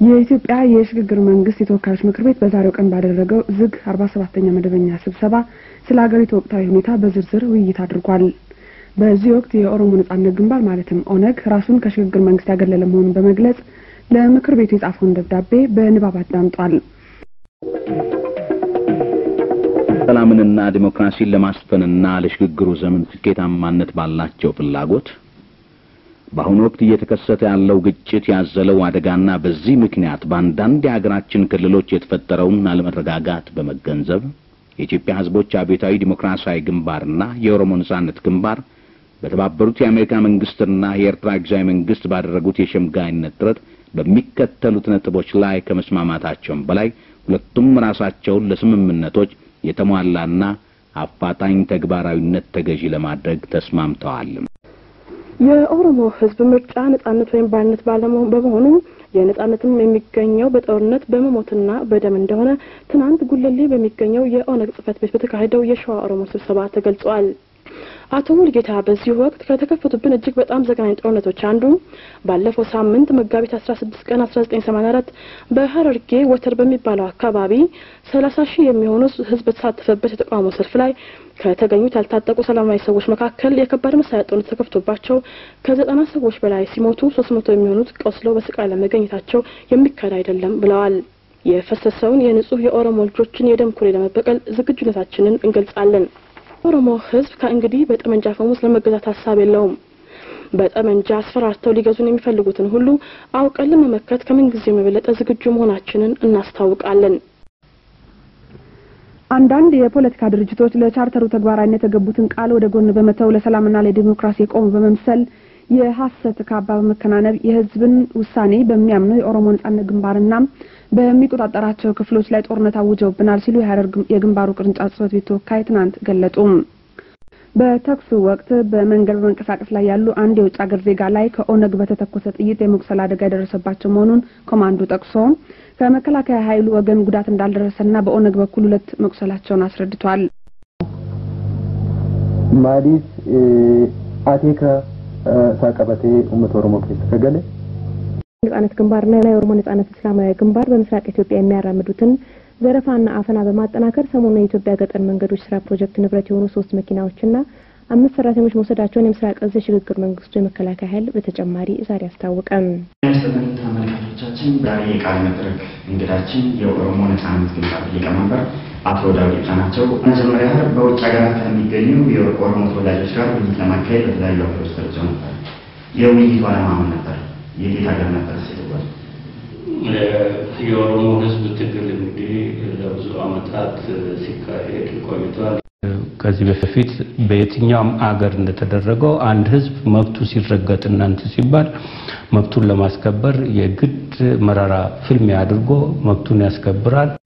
የኢትዮጵያ የሽግግር መንግስት የተወካዮች ምክር ቤት በዛሬው ቀን ባደረገው ዝግ አርባ ሰባተኛ መደበኛ ስብሰባ ስለ ሀገሪቱ ወቅታዊ ሁኔታ በዝርዝር ውይይት አድርጓል። በዚህ ወቅት የኦሮሞ ነጻነት ግንባር ማለትም ኦነግ ራሱን ከሽግግር መንግስት ያገለለ መሆኑን በመግለጽ ለምክር ቤቱ የጻፈውን ደብዳቤ በንባብ አዳምጧል። ሰላምንና ዲሞክራሲን ለማስፈንና ለሽግግሩ ዘመን ስኬታማነት ባላቸው ፍላጎት በአሁኑ ወቅት እየተከሰተ ያለው ግጭት ያዘለው አደጋና በዚህ ምክንያት በአንዳንድ የሀገራችን ክልሎች የተፈጠረውን አለመረጋጋት በመገንዘብ የኢትዮጵያ ሕዝቦች አብዮታዊ ዲሞክራሲያዊ ግንባርና የኦሮሞ ነጻነት ግንባር በተባበሩት የአሜሪካ መንግስትና የኤርትራ ጊዜያዊ መንግስት ባደረጉት የሸምጋይነት ጥረት በሚከተሉት ነጥቦች ላይ ከመስማማታቸውም በላይ ሁለቱም ራሳቸውን ለስምምነቶች የተሟላና አፋጣኝ ተግባራዊነት ተገዢ ለማድረግ ተስማምተዋል። የኦሮሞ ህዝብ ምርጫ ነጻነት ወይም ባርነት ባለመሆኑ በመሆኑ የነጻነትም የሚገኘው በጦርነት በመሞትና በደም እንደሆነ ትናንት ጉለሌ በሚገኘው የኦነግ ጽህፈት ቤት በተካሄደው የሸዋ ኦሮሞ ስብሰባ ተገልጿል። አቶ ሙልጌታ በዚህ ወቅት ከተከፈቱብን እጅግ በጣም ዘግናኝ ጦርነቶች አንዱ ባለፈው ሳምንት መጋቢት አስራ ስድስት ቀን አስራ ዘጠኝ ሰማኒያ አራት በሀረርጌ ወተር በሚባለው አካባቢ ሰላሳ ሺህ የሚሆኑ ህዝብ በተሳተፈበት የተቃውሞ ሰልፍ ላይ ከተገኙት ያልታጠቁ ሰላማዊ ሰዎች መካከል የከባድ መሳሪያ ጦርነት ተከፍቶባቸው ከዘጠና ሰዎች በላይ ሲሞቱ ሶስት መቶ የሚሆኑት ቆስለው በስቃይ ላይ መገኘታቸው የሚካድ አይደለም ብለዋል። የፈሰሰውን የንጹህ የኦሮሞ ልጆችን የደም ኩሬ ለመበቀል ዝግጁነታችንን እንገልጻለን። የኦሮሞ ህዝብ ከእንግዲህ በጠመንጃ ፈሙስ ለመገዛት ሀሳብ የለውም። በጠመንጃ አስፈራርተው ሊገዙን የሚፈልጉትን ሁሉ አውቀን ለመመከት ከምንጊዜው የበለጠ ዝግጁ መሆናችንን እናስታውቃለን። አንዳንድ የፖለቲካ ድርጅቶች ለቻርተሩ ተግባራዊነት የገቡትን ቃል ወደ ጎን በመተው ለሰላምና ለዲሞክራሲ የቆሙ በመምሰል የሀሰት ካባ በመከናነብ የህዝብን ውሳኔ በሚያምነው የኦሮሞ ነጻነት ግንባርና በሚቆጣጠራቸው ክፍሎች ላይ ጦርነት አውጀውብናል ሲሉ የሀረር የግንባሩ ቅርንጫፍ ጽህፈት ቤት ተወካይ ትናንት ገለጡ። በተኩሱ ወቅት በመንገድ በመንቀሳቀስ ላይ ያሉ አንድ የውጭ ሀገር ዜጋ ላይ ከኦነግ በተተኮሰ ጥይት የመቁሰል አደጋ የደረሰባቸው መሆኑን ኮማንዶ ጠቅሶ ከመከላከያ ኃይሉ ወገን ጉዳት እንዳልደረሰና በኦነግ በኩል ሁለት መቁሰላቸውን አስረድቷል። ማሊፍ አቴከ ሳቀበቴ ኡመት ኦሮሞ ኬስ ከገለ ነጻነት ግንባርና የኦሮሞ ነጻነት እስላማዊ ግንባር በምስራቅ ኢትዮጵያ የሚያራምዱትን ዘረፋና አፈና በማጠናከር ሰሞኑን የኢትዮጵያ ገጠር መንገዶች ስራ ፕሮጀክት ንብረት የሆኑ ሶስት መኪናዎችና አምስት ሰራተኞች መውሰዳቸውን የምስራቅ እዝ የሽግግር መንግስቱ የመከላከያ ኃይል በተጨማሪ ዛሬ አስታወቀም። ያስተምር ተመልካቾቻችን ዛሬ የቃለ መድረክ እንግዳችን የኦሮሞ ነጻነት ግንባር ሊቀመንበር አቶ ዳዊት ኢብሳ ናቸው። መጀመሪያ በውጭ ሀገራት ከሚገኙ የኦሮሞ ተወላጆች ጋር ውይይት ለማካሄድ በተለያዩ ሀገሮች ተርጀው ነበር። የውይይቱ ዓላማ ምን ነበር? የት ሀገር ነበር ሲተጓል? የኦሮሞ ህዝብ ትግል እንግዲህ ለብዙ አመታት ሲካሄድ ቆይቷል። ከዚህ በፊት በየትኛውም አገር እንደተደረገው አንድ ህዝብ መብቱ ሲረገጥ እናንተ ሲባል መብቱን ለማስከበር የግድ መራራ ፍልሚያ አድርጎ መብቱን ያስከብራል።